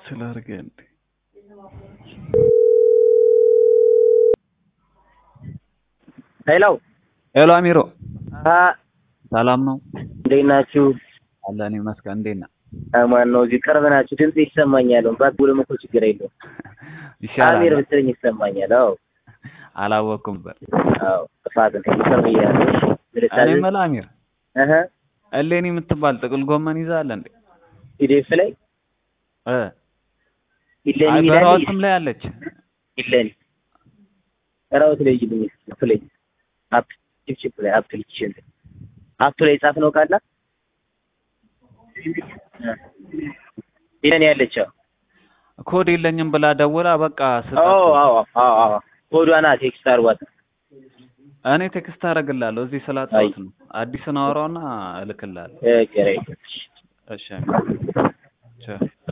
ካንስል አድርገህ እንዴ? ሄሎ ሄሎ አሚሮ አ ሰላም ነው? እንዴት ናችሁ? አለን ይመስገን። እንዴት ነህ? አማን ነው። እዚህ ቅርብ ናችሁ። ድምጽ ይሰማኛል። ባትደውልም እኮ ችግር የለውም። ይሻላል። አሚር ብትለኝ ይሰማኛል። አዎ አላወቅኩም ነበር። አዎ ጥፋት ነው። ይቅር ብያለሁ። እኔ ስለታዘዝ የምልህ አሚር እህ እሌኒ የምትባል ጥቅል ጎመን ይዛለ እንዴ? ኢዴፍ ላይ እ ኢለኒ አይ ይላል በራዎትም ላይ አለች። ኢለኒ ራውት ላይ ይልኝ ፕሌይ አፕ ቺፕ ላይ አፕሊኬሽን አፕ ላይ ጻፍ ነው ካላ ኢለኒ ያለችው ኮድ የለኝም ብላ ደውላ በቃ ስጣት። አዎ አዎ አዎ አዎ ኮዷና ቴክስት አርጓት እኔ ቴክስት አደርግልሃለሁ እዚህ ስላጣሁት ነው። አዲስን አወራውና እልክልሃለሁ። እ ገሬ እሺ አሚር ቻው።